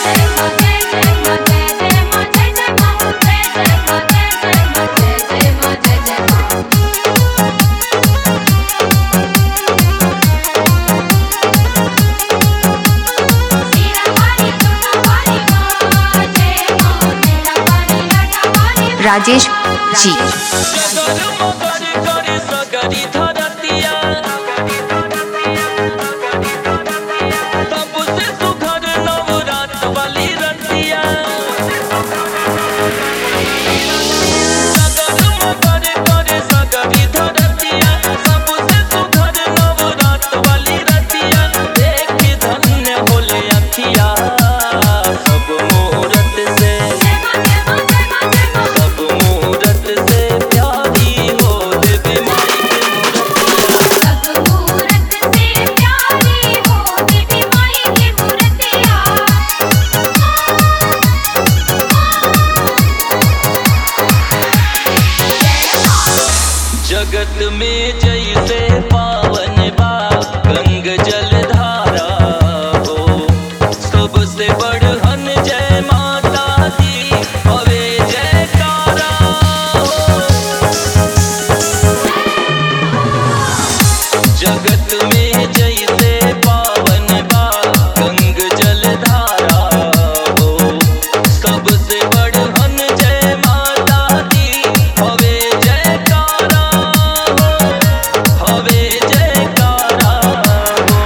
राजेश जी सब मूरत से सब मूरत से प्यारी हो देवी माई की मूरत जगत में जैसे पावन बा गंग जल धारा हो सबसे बढ़न जय माता दी हवे जयकारा हो जगत में जैसे पावन बा गंग जल धारा हो सबसे बढ़न जय माता दी हवे जयकारा हो हवे जयकारा हो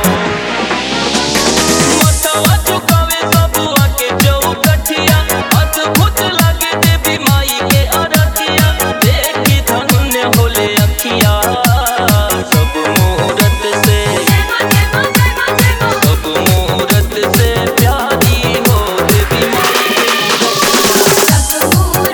मतवा चुकावे सबुआ के चौकठिया अद्भुत लागे देवी माई के अरतिया देखी धन्य होले अखिया सब मूरत से सब मूरत से प्यारी हो देवी माई की मूरत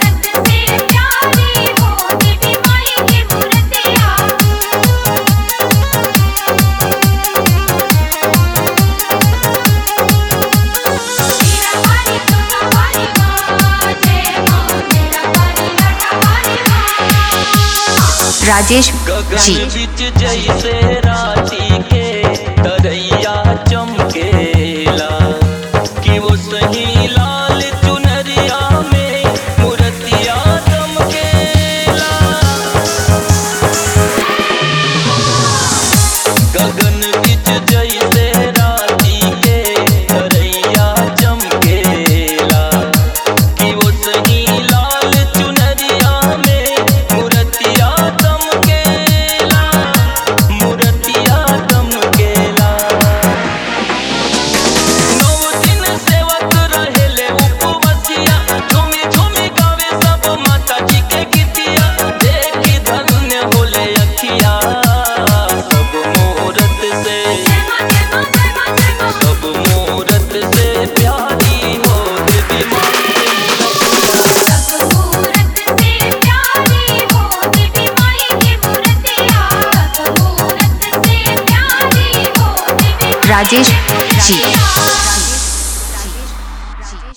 राजेश गगन जी बिच जैसे राती के तरैया चमकेला कि वो सही लाल चुनरिया में मूर्तिया चमकेला गगन बिच जैसे राती के तरैया चमकेला कि वो सही लाल चुनरिया में मूर्तिया चमकेला मूर्तिया चमकेला नौ दिन सेवक रहेले उपवसिया झूमी झूमी गावे सब माता जी के गीतिया देखी धन्य होले अखिया सब मूरत से सब मूरत से प्यारी हो देवी माई की मूरत राजेश जी